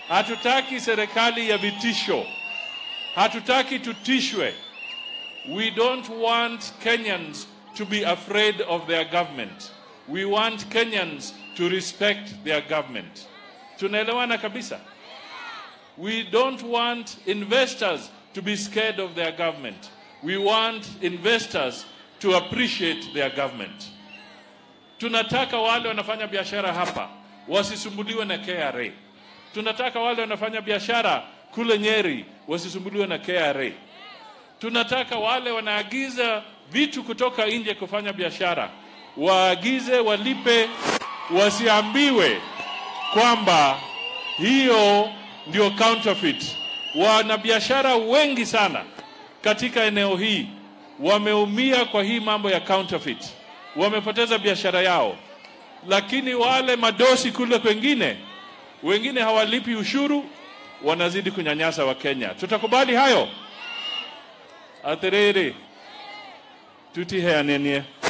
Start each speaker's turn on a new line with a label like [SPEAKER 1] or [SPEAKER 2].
[SPEAKER 1] Hatutaki serikali ya vitisho, hatutaki tutishwe. We don't want Kenyans to be afraid of their government. We want Kenyans to respect their government. Tunaelewana kabisa? We don't want investors to be scared of their government. We want investors to appreciate their government. Tunataka wale wanafanya biashara hapa wasisumbuliwe na KRA. Tunataka wale wanafanya biashara kule Nyeri wasisumbuliwe na KRA. Tunataka wale wanaagiza vitu kutoka nje kufanya biashara waagize, walipe, wasiambiwe kwamba hiyo ndio counterfeit. Wanabiashara wengi sana katika eneo hii wameumia kwa hii mambo ya counterfeit, wamepoteza biashara yao. Lakini wale madosi kule kwengine, wengine hawalipi ushuru, wanazidi kunyanyasa Wakenya. Tutakubali hayo? Aterere tutiheanenie